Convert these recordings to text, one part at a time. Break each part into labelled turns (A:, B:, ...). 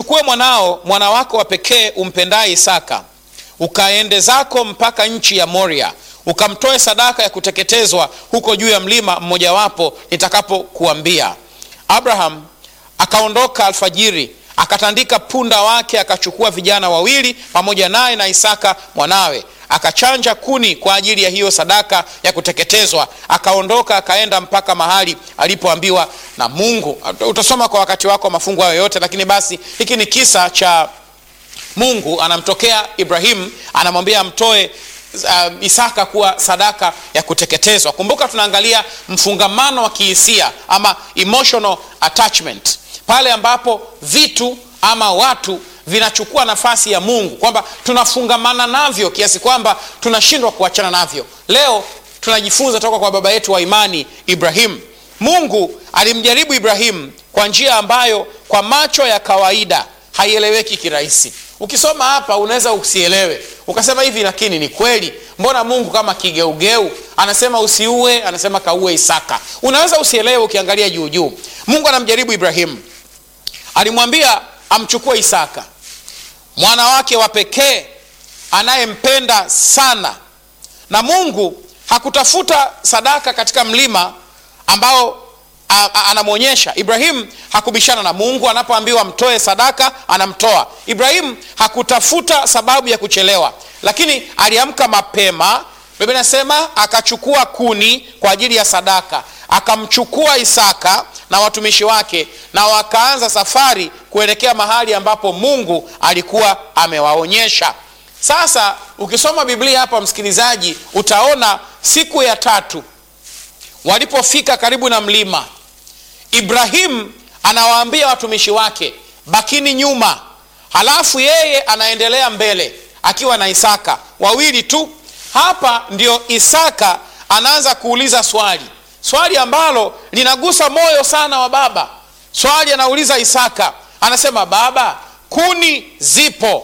A: umchukue mwanao mwana wako wa pekee umpendaye Isaka, ukaende zako mpaka nchi ya Moria, ukamtoe sadaka ya kuteketezwa huko juu ya mlima mmojawapo nitakapokuambia. Abraham akaondoka alfajiri, akatandika punda wake, akachukua vijana wawili pamoja naye na Isaka mwanawe, akachanja kuni kwa ajili ya hiyo sadaka ya kuteketezwa, akaondoka akaenda mpaka mahali alipoambiwa na Mungu. Utasoma kwa wakati wako mafungu hayo yote, lakini basi hiki ni kisa cha Mungu anamtokea Ibrahimu, anamwambia amtoe uh, Isaka kuwa sadaka ya kuteketezwa. Kumbuka tunaangalia mfungamano wa kihisia ama emotional attachment, pale ambapo vitu ama watu vinachukua nafasi ya Mungu, kwamba tunafungamana navyo kiasi kwamba tunashindwa kuachana navyo. Leo tunajifunza toka kwa baba yetu wa imani Ibrahimu. Mungu alimjaribu Ibrahimu kwa njia ambayo kwa macho ya kawaida haieleweki kirahisi. Ukisoma hapa unaweza usielewe, ukasema hivi, lakini ni kweli, mbona Mungu kama kigeugeu anasema usiue, anasema kaue Isaka? Unaweza usielewe ukiangalia juu juu. Mungu anamjaribu Ibrahimu, alimwambia amchukue Isaka mwana wake wa pekee anayempenda sana, na Mungu hakutafuta sadaka katika mlima ambao anamwonyesha Ibrahimu. Hakubishana na Mungu anapoambiwa mtoe sadaka, anamtoa. Ibrahimu hakutafuta sababu ya kuchelewa, lakini aliamka mapema. Biblia inasema akachukua kuni kwa ajili ya sadaka, akamchukua Isaka na watumishi wake, na wakaanza safari kuelekea mahali ambapo Mungu alikuwa amewaonyesha. Sasa ukisoma Biblia hapa, msikilizaji, utaona siku ya tatu walipofika karibu na mlima, Ibrahimu anawaambia watumishi wake bakini nyuma, halafu yeye anaendelea mbele akiwa na Isaka wawili tu. Hapa ndio Isaka anaanza kuuliza swali, swali ambalo linagusa moyo sana wa baba. Swali anauliza Isaka, anasema baba, kuni zipo,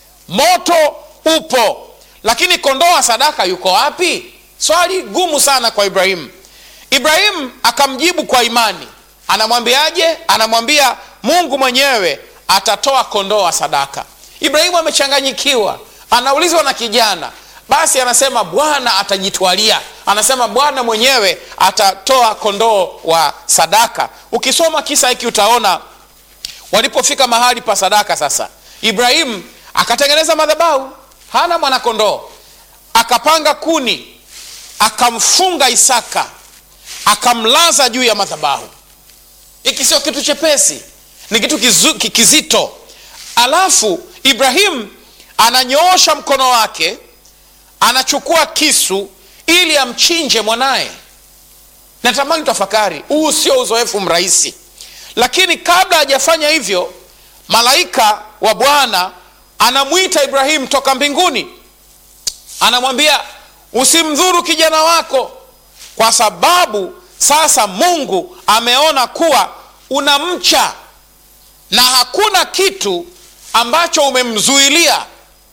A: moto upo, lakini kondoo wa sadaka yuko wapi? Swali gumu sana kwa Ibrahimu. Ibrahimu akamjibu kwa imani. Anamwambiaje? Anamwambia Mungu mwenyewe atatoa kondoo wa sadaka. Ibrahimu amechanganyikiwa, anaulizwa na kijana, basi anasema Bwana atajitwalia, anasema Bwana mwenyewe atatoa kondoo wa sadaka. Ukisoma kisa hiki utaona walipofika mahali pa sadaka, sasa Ibrahimu akatengeneza madhabahu, hana mwanakondoo, akapanga kuni, akamfunga Isaka akamlaza juu ya madhabahu. Hiki sio kitu chepesi, ni kitu kizu, kizito. Alafu Ibrahimu ananyoosha mkono wake, anachukua kisu ili amchinje mwanaye. Natamani tafakari, huu sio uzoefu mrahisi, lakini kabla hajafanya hivyo, malaika wa Bwana anamwita Ibrahimu toka mbinguni, anamwambia usimdhuru kijana wako kwa sababu sasa Mungu ameona kuwa unamcha na hakuna kitu ambacho umemzuilia.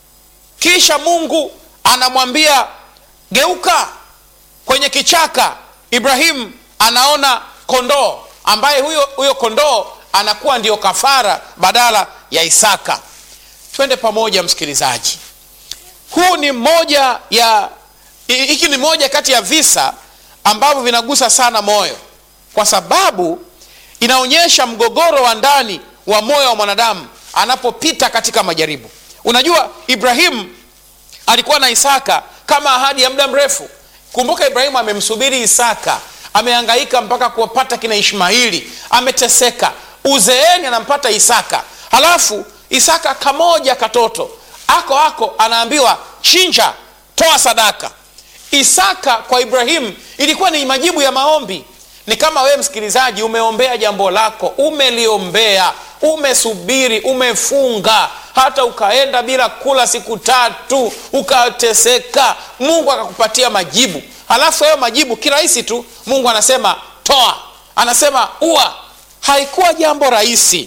A: Kisha Mungu anamwambia geuka kwenye kichaka. Ibrahimu anaona kondoo ambaye huyo, huyo kondoo anakuwa ndio kafara badala ya Isaka. Twende pamoja msikilizaji, huu ni moja ya hiki ni moja kati ya visa ambavyo vinagusa sana moyo kwa sababu inaonyesha mgogoro wa ndani wa moyo wa mwanadamu anapopita katika majaribu. Unajua, Ibrahimu alikuwa na Isaka kama ahadi ya muda mrefu. Kumbuka, Ibrahimu amemsubiri Isaka, amehangaika mpaka kuwapata kina Ishmaili, ameteseka. Uzeeni anampata Isaka, halafu Isaka kamoja katoto ako ako, anaambiwa chinja, toa sadaka. Isaka kwa Ibrahimu ilikuwa ni majibu ya maombi. Ni kama wewe msikilizaji, umeombea jambo lako, umeliombea, umesubiri, umefunga, hata ukaenda bila kula siku tatu, ukateseka, Mungu akakupatia majibu. Halafu hayo majibu kirahisi tu, Mungu anasema toa, anasema ua. Haikuwa jambo rahisi,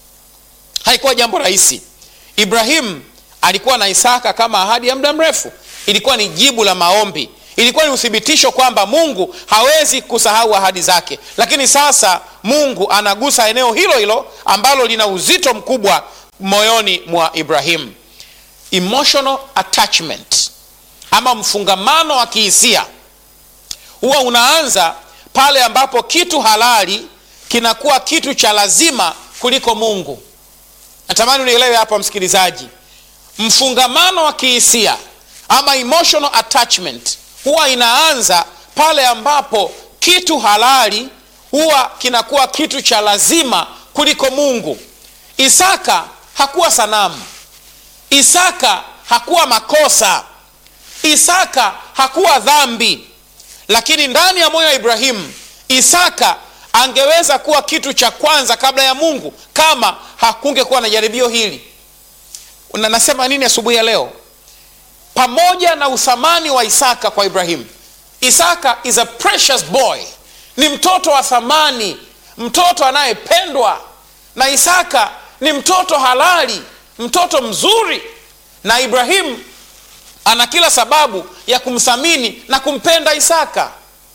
A: haikuwa jambo rahisi. Ibrahimu alikuwa na Isaka kama ahadi ya muda mrefu ilikuwa ni jibu la maombi, ilikuwa ni uthibitisho kwamba Mungu hawezi kusahau ahadi zake. Lakini sasa Mungu anagusa eneo hilo hilo ambalo lina uzito mkubwa moyoni mwa ibrahimu emotional attachment ama mfungamano wa kihisia huwa unaanza pale ambapo kitu halali kinakuwa kitu cha lazima kuliko mungu natamani unielewe hapa msikilizaji mfungamano wa kihisia ama emotional attachment huwa inaanza pale ambapo kitu halali huwa kinakuwa kitu cha lazima kuliko mungu isaka hakuwa sanamu isaka hakuwa makosa isaka hakuwa dhambi lakini ndani ya moyo wa ibrahimu isaka angeweza kuwa kitu cha kwanza kabla ya mungu kama hakungekuwa na jaribio hili na nasema nini asubuhi ya leo pamoja na uthamani wa isaka kwa ibrahimu isaka is a precious boy ni mtoto wa thamani mtoto anayependwa na isaka ni mtoto halali mtoto mzuri na ibrahimu ana kila sababu ya kumthamini na kumpenda isaka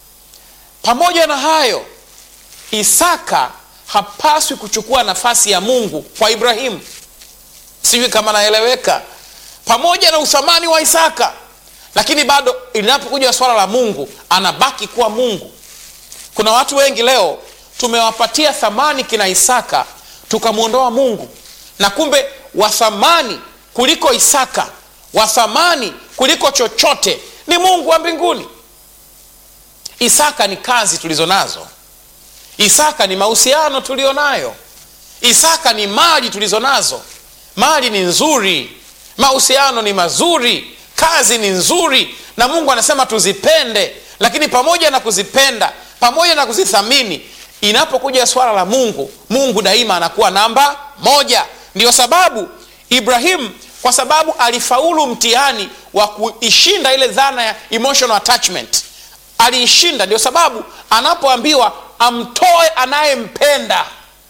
A: pamoja na hayo isaka hapaswi kuchukua nafasi ya mungu kwa ibrahimu sijui kama naeleweka pamoja na uthamani wa isaka lakini bado linapokuja swala la mungu anabaki kuwa mungu kuna watu wengi leo tumewapatia thamani kina isaka tukamwondoa mungu na kumbe wathamani kuliko isaka wathamani kuliko chochote ni mungu wa mbinguni isaka ni kazi tulizo nazo isaka ni mahusiano tulio nayo isaka ni mali tulizo nazo mali ni nzuri mahusiano ni mazuri kazi ni nzuri na mungu anasema tuzipende lakini pamoja na kuzipenda pamoja na kuzithamini inapokuja swala la mungu mungu daima anakuwa namba moja ndiyo sababu ibrahimu kwa sababu alifaulu mtihani wa kuishinda ile dhana ya emotional attachment aliishinda ndio sababu anapoambiwa amtoe anayempenda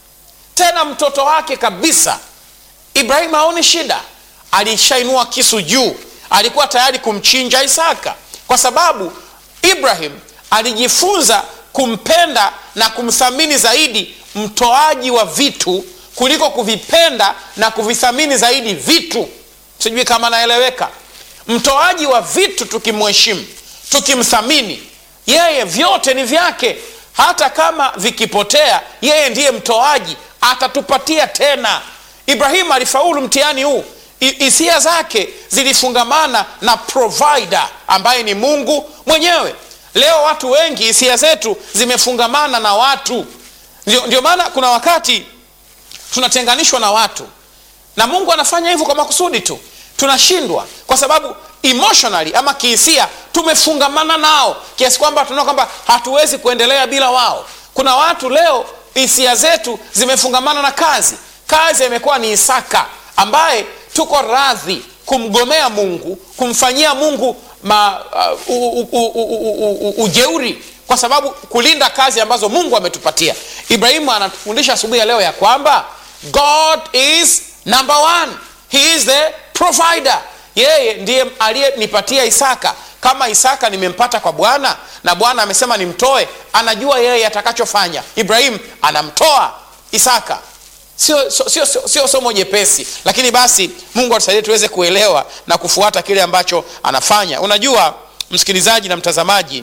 A: tena mtoto wake kabisa ibrahimu haoni shida alishainua kisu juu alikuwa tayari kumchinja isaka kwa sababu ibrahim alijifunza kumpenda na kumthamini zaidi mtoaji wa vitu kuliko kuvipenda na kuvithamini zaidi vitu sijui kama naeleweka mtoaji wa vitu tukimheshimu tukimthamini yeye vyote ni vyake hata kama vikipotea yeye ndiye mtoaji atatupatia tena ibrahimu alifaulu mtihani huu hisia zake zilifungamana na provider ambaye ni mungu mwenyewe leo watu wengi hisia zetu zimefungamana na watu ndio, ndio maana kuna wakati tunatenganishwa na watu na mungu anafanya hivyo kwa makusudi tu tunashindwa kwa sababu emotionally ama kihisia tumefungamana nao kiasi kwamba tunaona kwamba hatuwezi kuendelea bila wao kuna watu leo hisia zetu zimefungamana na kazi kazi imekuwa ni isaka ambaye tuko radhi kumgomea mungu kumfanyia mungu ma, uh, u, u, u, u, u, u, ujeuri kwa sababu kulinda kazi ambazo mungu ametupatia ibrahimu anatufundisha asubuhi ya leo ya kwamba god is number one he is the provider yeye ndiye aliyenipatia isaka kama isaka nimempata kwa bwana na bwana amesema nimtoe anajua yeye atakachofanya ibrahimu anamtoa isaka sio sio, sio, sio, sio somo jepesi lakini basi mungu atusaidie tuweze kuelewa na kufuata kile ambacho anafanya unajua msikilizaji na mtazamaji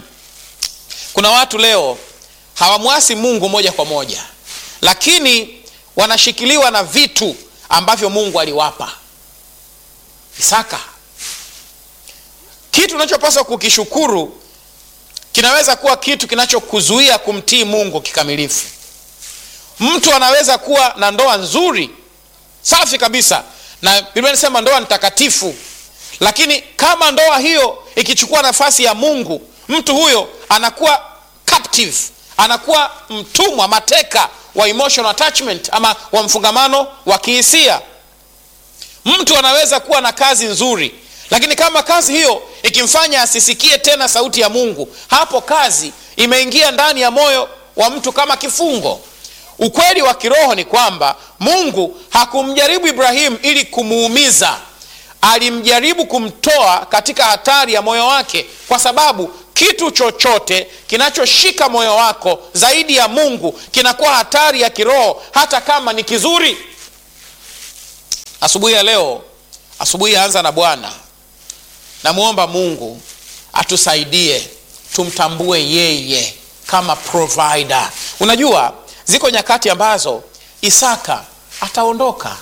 A: kuna watu leo hawamwasi mungu moja kwa moja lakini wanashikiliwa na vitu ambavyo mungu aliwapa isaka kitu unachopaswa kukishukuru kinaweza kuwa kitu kinachokuzuia kumtii mungu kikamilifu mtu anaweza kuwa na ndoa nzuri safi kabisa na biblia inasema ndoa ni takatifu lakini kama ndoa hiyo ikichukua nafasi ya mungu mtu huyo anakuwa captive anakuwa mtumwa mateka wa emotional attachment ama wa mfungamano wa kihisia mtu anaweza kuwa na kazi nzuri lakini kama kazi hiyo ikimfanya asisikie tena sauti ya mungu hapo kazi imeingia ndani ya moyo wa mtu kama kifungo ukweli wa kiroho ni kwamba mungu hakumjaribu ibrahimu ili kumuumiza alimjaribu kumtoa katika hatari ya moyo wake kwa sababu kitu chochote kinachoshika moyo wako zaidi ya mungu kinakuwa hatari ya kiroho hata kama ni kizuri asubuhi ya leo asubuhi yaanza na bwana namwomba mungu atusaidie tumtambue yeye kama provider unajua ziko nyakati ambazo isaka ataondoka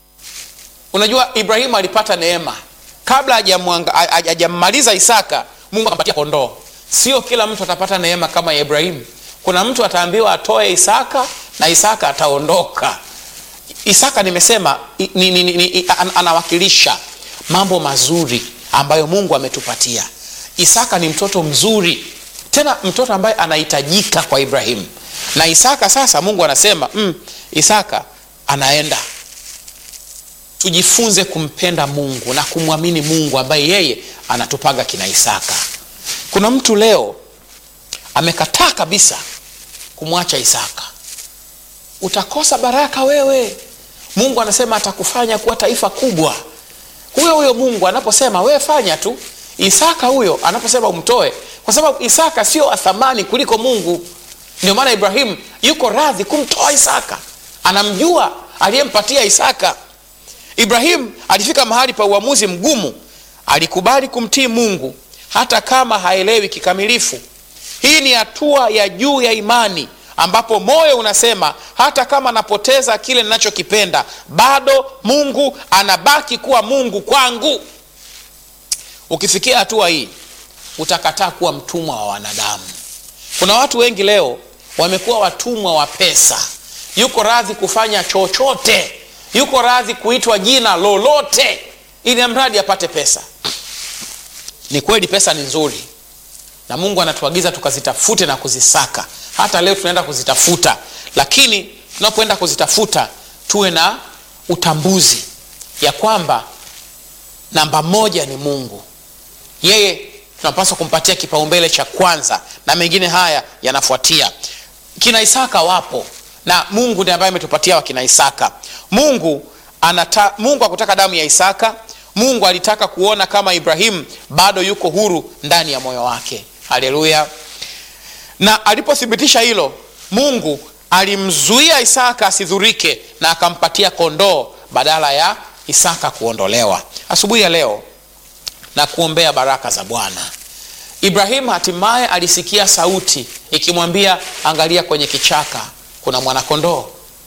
A: unajua ibrahimu alipata neema kabla hajammaliza isaka mungu akampatia kondoo sio kila mtu atapata neema kama ya ibrahimu kuna mtu ataambiwa atoe isaka na isaka ataondoka isaka nimesema ni, ni, ni, ni, an, anawakilisha mambo mazuri ambayo mungu ametupatia isaka ni mtoto mzuri tena mtoto ambaye anahitajika kwa ibrahimu na isaka sasa mungu anasema mm, isaka anaenda tujifunze kumpenda mungu na kumwamini mungu ambaye yeye anatupaga kina isaka kuna mtu leo amekataa kabisa kumwacha isaka utakosa baraka wewe mungu anasema atakufanya kuwa taifa kubwa huyo huyo mungu anaposema wewe fanya tu isaka huyo anaposema umtoe kwa sababu isaka sio athamani kuliko mungu ndio maana ibrahimu yuko radhi kumtoa isaka anamjua aliyempatia isaka ibrahimu alifika mahali pa uamuzi mgumu alikubali kumtii mungu hata kama haelewi kikamilifu hii ni hatua ya juu ya imani ambapo moyo unasema hata kama napoteza kile ninachokipenda bado mungu anabaki kuwa mungu kwangu ukifikia hatua hii utakataa kuwa mtumwa wa wanadamu kuna watu wengi leo wamekuwa watumwa wa pesa yuko radhi kufanya chochote yuko radhi kuitwa jina lolote ili mradi apate pesa ni kweli pesa ni nzuri na mungu anatuagiza tukazitafute na kuzisaka hata leo tunaenda kuzitafuta lakini tunapoenda kuzitafuta tuwe na utambuzi ya kwamba namba moja ni mungu yeye tunapaswa kumpatia kipaumbele cha kwanza na mengine haya yanafuatia kina isaka wapo na mungu ndiye ambaye ametupatia wakina isaka mungu anata, mungu akutaka damu ya isaka mungu alitaka kuona kama ibrahimu bado yuko huru ndani ya moyo wake haleluya na alipothibitisha hilo mungu alimzuia isaka asidhurike na akampatia kondoo badala ya isaka kuondolewa asubuhi ya leo na kuombea baraka za bwana ibrahimu hatimaye alisikia sauti ikimwambia angalia kwenye kichaka kuna mwanakondoo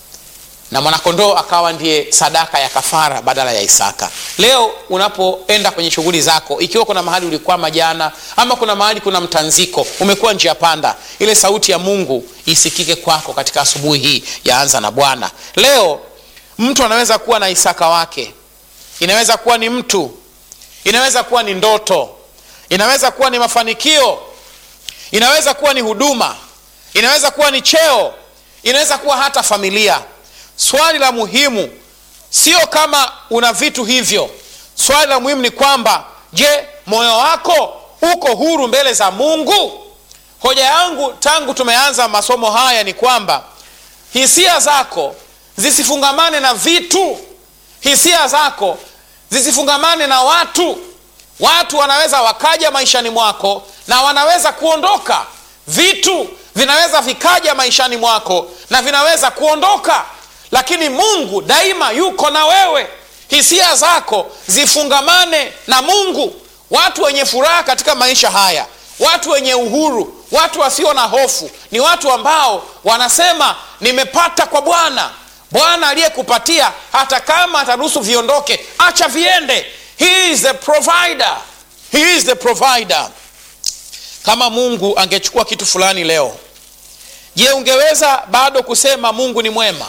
A: na mwanakondoo akawa ndiye sadaka ya kafara badala ya isaka leo unapoenda kwenye shughuli zako ikiwa kuna mahali ulikwama jana ama kuna mahali kuna mtanziko umekuwa njia panda ile sauti ya mungu isikike kwako katika asubuhi hii yaanza na bwana leo mtu anaweza kuwa na isaka wake inaweza kuwa ni mtu inaweza kuwa ni ndoto inaweza kuwa ni mafanikio inaweza kuwa ni huduma inaweza kuwa ni cheo inaweza kuwa hata familia swali la muhimu sio kama una vitu hivyo swali la muhimu ni kwamba je moyo wako uko huru mbele za mungu hoja yangu tangu tumeanza masomo haya ni kwamba hisia zako zisifungamane na vitu hisia zako zisifungamane na watu watu wanaweza wakaja maishani mwako na wanaweza kuondoka vitu vinaweza vikaja maishani mwako na vinaweza kuondoka lakini mungu daima yuko na wewe hisia zako zifungamane na mungu watu wenye furaha katika maisha haya watu wenye uhuru watu wasio na hofu ni watu ambao wanasema nimepata kwa bwana bwana aliyekupatia hata kama ataruhusu viondoke acha viende he is the provider he is the provider kama mungu angechukua kitu fulani leo je ungeweza bado kusema mungu ni mwema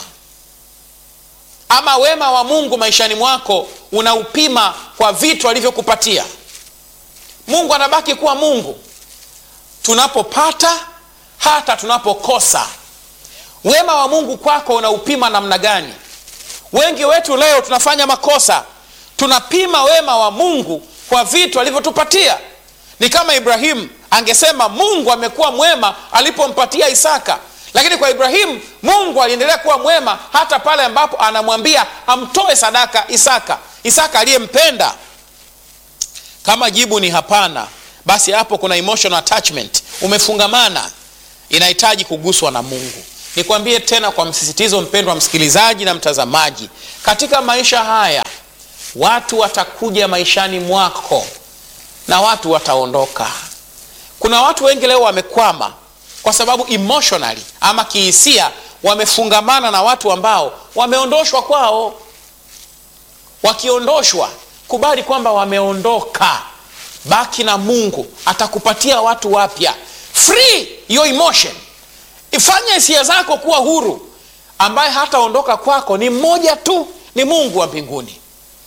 A: ama wema wa mungu maishani mwako unaupima kwa vitu alivyokupatia mungu anabaki kuwa mungu tunapopata hata tunapokosa wema wa mungu kwako unaupima namna gani wengi wetu leo tunafanya makosa tunapima wema wa mungu kwa vitu alivyotupatia ni kama ibrahimu angesema mungu amekuwa mwema alipompatia isaka lakini kwa ibrahimu mungu aliendelea kuwa mwema hata pale ambapo anamwambia amtoe sadaka isaka isaka aliyempenda kama jibu ni hapana basi hapo kuna emotional attachment umefungamana inahitaji kuguswa na mungu nikwambie tena kwa msisitizo mpendwa msikilizaji na mtazamaji katika maisha haya watu watakuja maishani mwako na watu wataondoka kuna watu wengi leo wamekwama kwa sababu emotionally ama kihisia wamefungamana na watu ambao wameondoshwa kwao wakiondoshwa kubali kwamba wameondoka baki na mungu atakupatia watu wapya free your emotion ifanye hisia zako kuwa huru ambaye hataondoka kwako ni mmoja tu ni mungu wa mbinguni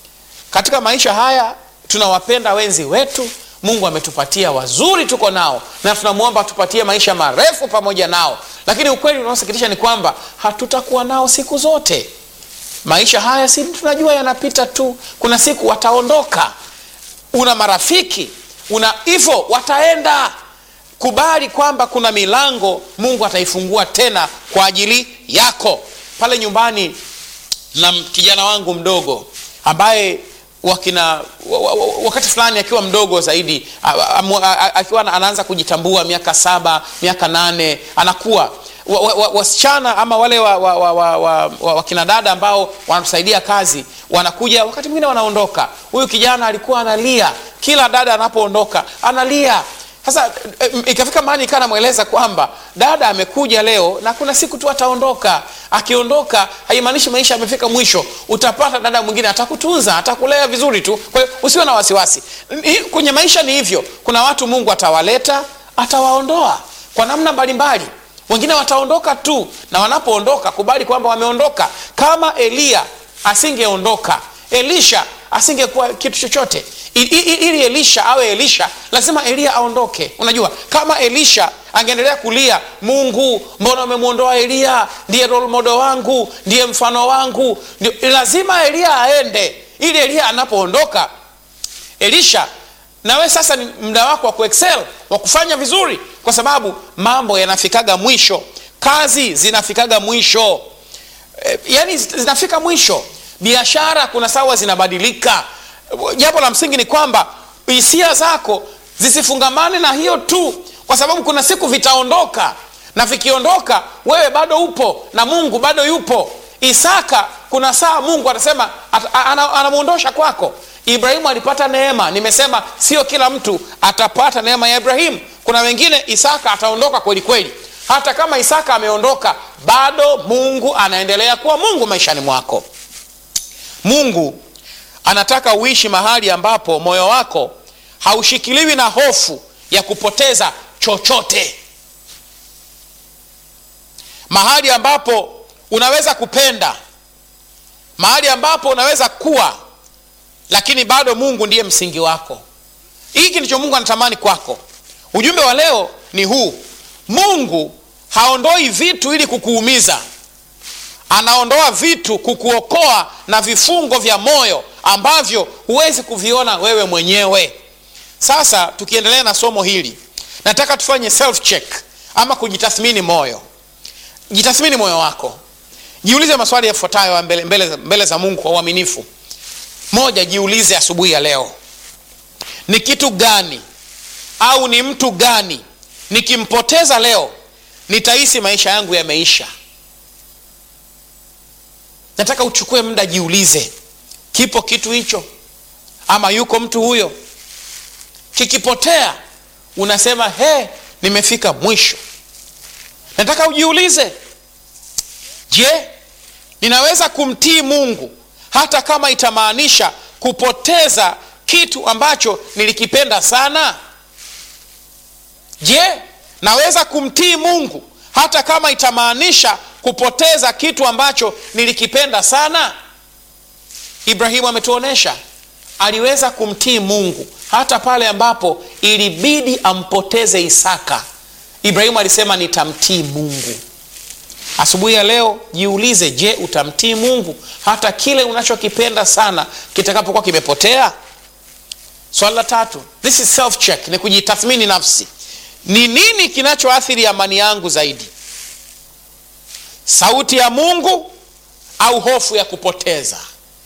A: katika maisha haya tunawapenda wenzi wetu mungu ametupatia wazuri tuko nao na tunamwomba tupatie maisha marefu pamoja nao lakini ukweli unaosikitisha ni kwamba hatutakuwa nao siku zote maisha haya si tunajua yanapita tu kuna siku wataondoka una marafiki una hivyo wataenda kubali kwamba kuna milango mungu ataifungua tena kwa ajili yako pale nyumbani na kijana wangu mdogo ambaye wakina wakati fulani akiwa mdogo zaidi akiwa anaanza kujitambua miaka saba miaka nane anakuwa wasichana wa, wa, ama wale wakina wa, wa, wa, wa, wa dada ambao wanatusaidia kazi wanakuja wakati mwingine wanaondoka huyu kijana alikuwa analia kila dada anapoondoka analia sasa ikafika mahali ikaa namweleza kwamba dada amekuja leo na kuna siku tu ataondoka akiondoka haimaanishi maisha amefika mwisho utapata dada mwingine atakutunza atakulea vizuri tu kwa hiyo usiwe na wasiwasi kwenye maisha ni hivyo kuna watu mungu atawaleta atawaondoa kwa namna mbalimbali wengine wataondoka tu na wanapoondoka kubali kwamba wameondoka kama eliya asingeondoka elisha asingekuwa kitu chochote ili elisha awe elisha lazima eliya aondoke unajua kama elisha angeendelea kulia mungu mbona umemwondoa eliya ndiye rolmodo wangu ndiye mfano wangu ndiyo, lazima eliya aende ili eliya anapoondoka elisha nawe sasa ni muda wako wa kuexcel wa kufanya vizuri kwa sababu mambo yanafikaga mwisho kazi zinafikaga mwisho e, yani zinafika mwisho biashara kuna sawa zinabadilika jambo la msingi ni kwamba hisia zako zisifungamane na hiyo tu kwa sababu kuna siku vitaondoka na vikiondoka wewe bado upo na mungu bado yupo isaka kuna saa mungu atasema anamwondosha kwako ibrahimu alipata neema nimesema sio kila mtu atapata neema ya ibrahimu kuna wengine isaka ataondoka kweli kweli hata kama isaka ameondoka bado mungu anaendelea kuwa mungu maishani mwako mungu anataka uishi mahali ambapo moyo wako haushikiliwi na hofu ya kupoteza chochote mahali ambapo unaweza kupenda mahali ambapo unaweza kuwa lakini bado mungu ndiye msingi wako hiki ndicho mungu anatamani kwako ujumbe wa leo ni huu mungu haondoi vitu ili kukuumiza anaondoa vitu kukuokoa na vifungo vya moyo ambavyo huwezi kuviona wewe mwenyewe sasa tukiendelea na somo hili nataka tufanye self check ama kujitathmini moyo jitathmini moyo wako jiulize maswali yafuatayo mbele, mbele, mbele za mungu kwa uaminifu moja jiulize asubuhi ya leo ni kitu gani au ni mtu gani nikimpoteza leo nitahisi maisha yangu yameisha nataka uchukue muda jiulize kipo kitu hicho ama yuko mtu huyo kikipotea unasema he nimefika mwisho nataka ujiulize je ninaweza kumtii mungu hata kama itamaanisha kupoteza kitu ambacho nilikipenda sana je naweza kumtii mungu hata kama itamaanisha kupoteza kitu ambacho nilikipenda sana ibrahimu ametuonyesha aliweza kumtii mungu hata pale ambapo ilibidi ampoteze isaka ibrahimu alisema nitamtii mungu asubuhi ya leo jiulize je utamtii mungu hata kile unachokipenda sana kitakapokuwa kimepotea swali la tatu this is self check ni kujitathmini nafsi ni nini kinachoathiri amani yangu zaidi sauti ya mungu au hofu ya kupoteza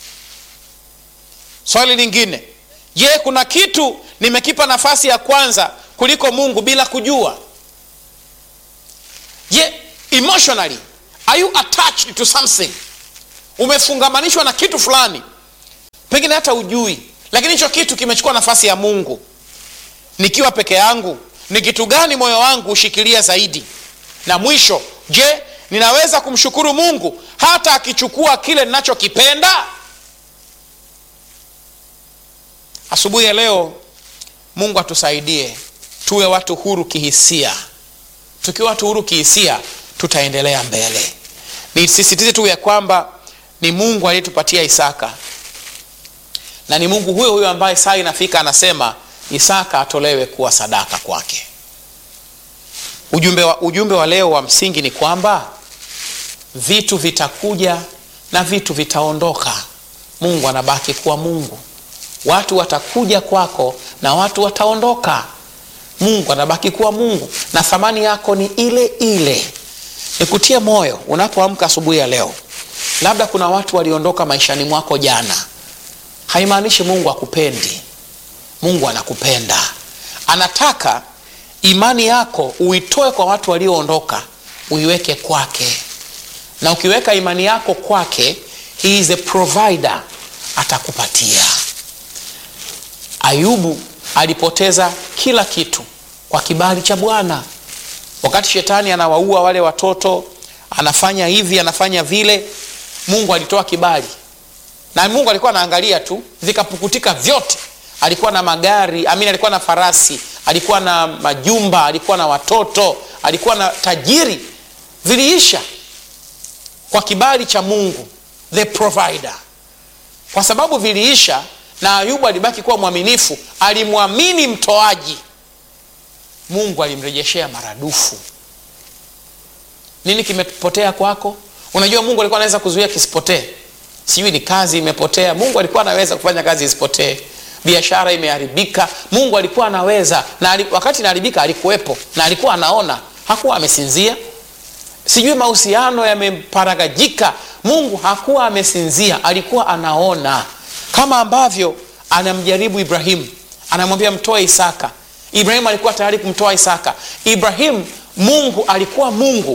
A: swali lingine je kuna kitu nimekipa nafasi ya kwanza kuliko mungu bila kujua je emotionally are you attached to something umefungamanishwa na kitu fulani pengine hata ujui lakini hicho kitu kimechukua nafasi ya mungu nikiwa peke yangu ni kitu gani moyo wangu hushikilia zaidi na mwisho je ninaweza kumshukuru mungu hata akichukua kile ninachokipenda asubuhi ya leo mungu atusaidie tuwe watu huru kihisia tukiwa watu huru kihisia tutaendelea mbele nisisitize tu ya kwamba ni mungu aliyetupatia isaka na ni mungu huyo huyo ambaye saa inafika anasema isaka atolewe kuwa sadaka kwake ujumbe wa, ujumbe wa leo wa msingi ni kwamba vitu vitakuja na vitu vitaondoka mungu anabaki kuwa mungu watu watakuja kwako na watu wataondoka mungu anabaki kuwa mungu na thamani yako ni ile ile nikutie moyo unapoamka asubuhi ya leo labda kuna watu waliondoka maishani mwako jana haimaanishi mungu akupendi mungu anakupenda anataka imani yako uitoe kwa watu walioondoka uiweke kwake na ukiweka imani yako kwake he is a provider atakupatia ayubu alipoteza kila kitu kwa kibali cha bwana wakati shetani anawaua wale watoto anafanya hivi anafanya vile mungu alitoa kibali na mungu alikuwa anaangalia tu vikapukutika vyote alikuwa na magari amini alikuwa na farasi alikuwa na majumba alikuwa na watoto alikuwa na tajiri viliisha kwa kibali cha mungu the provider kwa sababu viliisha na ayubu alibaki kuwa mwaminifu alimwamini mtoaji mungu alimrejeshea maradufu nini kimepotea kwako unajua mungu alikuwa anaweza kuzuia kisipotee sijui ni kazi imepotea mungu alikuwa anaweza kufanya kazi isipotee biashara imeharibika mungu alikuwa anaweza na ali, wakati inaharibika alikuwepo na alikuwa anaona hakuwa amesinzia sijui mahusiano yameparagajika mungu hakuwa amesinzia alikuwa anaona kama ambavyo anamjaribu ibrahimu anamwambia mtoe isaka ibrahimu alikuwa tayari kumtoa isaka ibrahimu mungu alikuwa mungu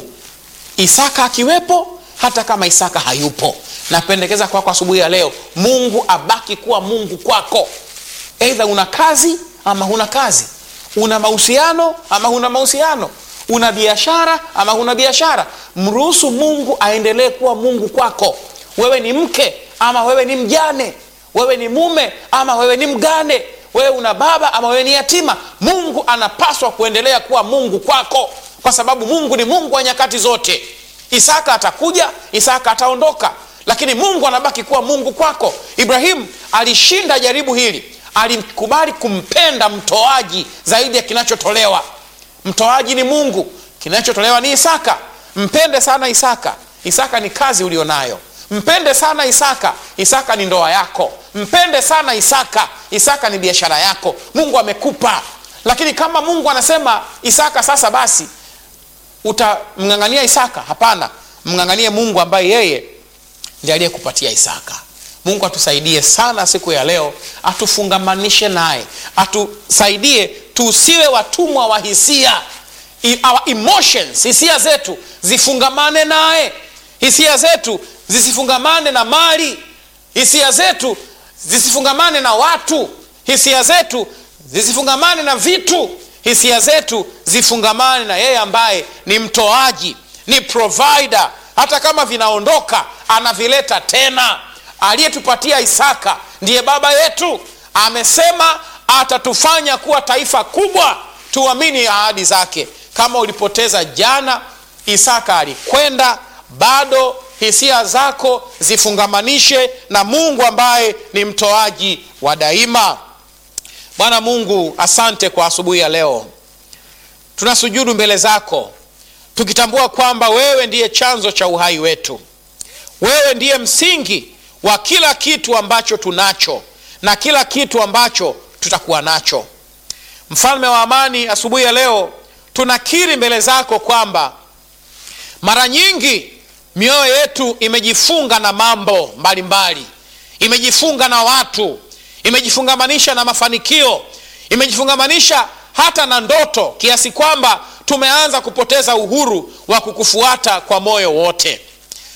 A: isaka akiwepo hata kama isaka hayupo napendekeza kwako asubuhi ya leo mungu abaki kuwa mungu kwako eidha una kazi ama huna kazi una mahusiano ama huna mahusiano una biashara ama huna biashara mruhusu mungu aendelee kuwa mungu kwako wewe ni mke ama wewe ni mjane wewe ni mume ama wewe ni mgane wewe una baba ama wewe ni yatima mungu anapaswa kuendelea kuwa mungu kwako kwa sababu mungu ni mungu wa nyakati zote isaka atakuja isaka ataondoka lakini mungu anabaki kuwa mungu kwako ibrahimu alishinda jaribu hili alikubali kumpenda mtoaji zaidi ya kinachotolewa mtoaji ni mungu kinachotolewa ni isaka mpende sana isaka isaka ni kazi ulionayo mpende sana isaka isaka ni ndoa yako mpende sana isaka isaka ni biashara yako mungu amekupa lakini kama mungu anasema isaka sasa basi utamng'ang'ania isaka hapana mng'ang'anie mungu ambaye yeye ndi aliyekupatia isaka mungu atusaidie sana siku ya leo atufungamanishe naye atusaidie tusiwe watumwa wa hisia I, our emotions hisia zetu zifungamane naye hisia zetu zisifungamane na mali hisia zetu zisifungamane na watu hisia zetu zisifungamane na vitu hisia zetu zifungamane na yeye ambaye ni mtoaji ni provider hata kama vinaondoka anavileta tena aliyetupatia isaka ndiye baba yetu amesema atatufanya kuwa taifa kubwa tuamini ahadi zake kama ulipoteza jana isaka alikwenda bado hisia zako zifungamanishe na mungu ambaye ni mtoaji wa daima bwana mungu asante kwa asubuhi ya leo tunasujudu mbele zako tukitambua kwamba wewe ndiye chanzo cha uhai wetu wewe ndiye msingi wa kila kitu ambacho tunacho na kila kitu ambacho tutakuwa nacho mfalme wa amani asubuhi ya leo tunakiri mbele zako kwamba mara nyingi mioyo yetu imejifunga na mambo mbalimbali mbali. imejifunga na watu imejifungamanisha na mafanikio imejifungamanisha hata na ndoto kiasi kwamba tumeanza kupoteza uhuru wa kukufuata kwa moyo wote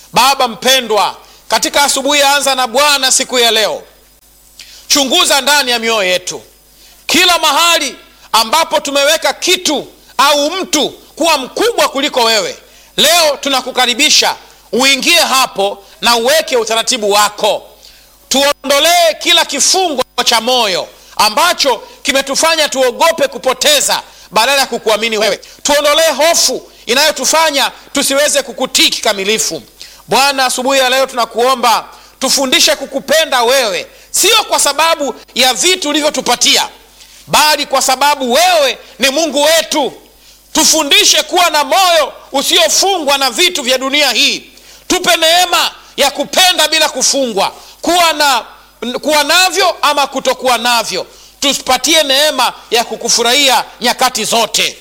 A: baba mpendwa katika asubuhi ya anza na bwana siku ya leo chunguza ndani ya mioyo yetu kila mahali ambapo tumeweka kitu au mtu kuwa mkubwa kuliko wewe leo tunakukaribisha uingie hapo na uweke utaratibu wako tuondolee kila kifungo cha moyo ambacho kimetufanya tuogope kupoteza badala ya kukuamini wewe tuondolee hofu inayotufanya tusiweze kukutii kikamilifu bwana asubuhi ya leo tunakuomba tufundishe kukupenda wewe sio kwa sababu ya vitu ulivyotupatia bali kwa sababu wewe ni mungu wetu tufundishe kuwa na moyo usiofungwa na vitu vya dunia hii tupe neema ya kupenda bila kufungwa kuwa na kuwa navyo ama kutokuwa navyo tupatie neema ya kukufurahia nyakati zote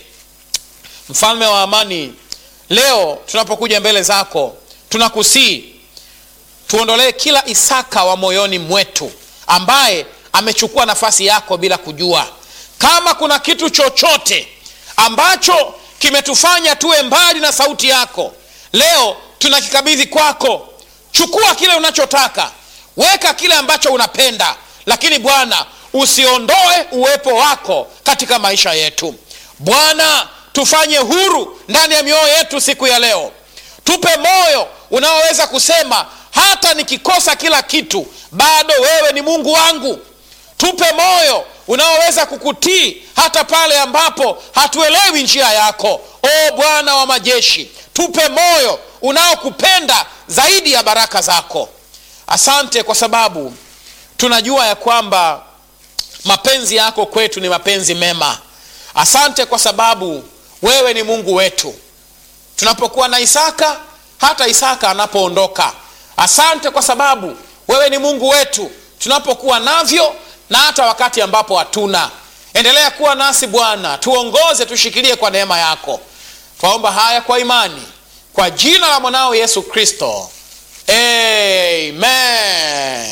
A: mfalme wa amani leo tunapokuja mbele zako tunakusii tuondolee kila isaka wa moyoni mwetu ambaye amechukua nafasi yako bila kujua kama kuna kitu chochote ambacho kimetufanya tuwe mbali na sauti yako leo tunakikabidhi kwako chukua kile unachotaka weka kile ambacho unapenda lakini bwana usiondoe uwepo wako katika maisha yetu bwana tufanye huru ndani ya mioyo yetu siku ya leo tupe moyo unaoweza kusema hata nikikosa kila kitu bado wewe ni mungu wangu tupe moyo unaoweza kukutii hata pale ambapo hatuelewi njia yako o bwana wa majeshi tupe moyo unaokupenda zaidi ya baraka zako asante kwa sababu tunajua ya kwamba mapenzi yako kwetu ni mapenzi mema asante kwa sababu wewe ni mungu wetu tunapokuwa na isaka hata isaka anapoondoka asante kwa sababu wewe ni mungu wetu tunapokuwa navyo na hata wakati ambapo hatuna endelea kuwa nasi bwana tuongoze tushikilie kwa neema yako twaomba haya kwa imani kwa jina la mwanao yesu kristo amen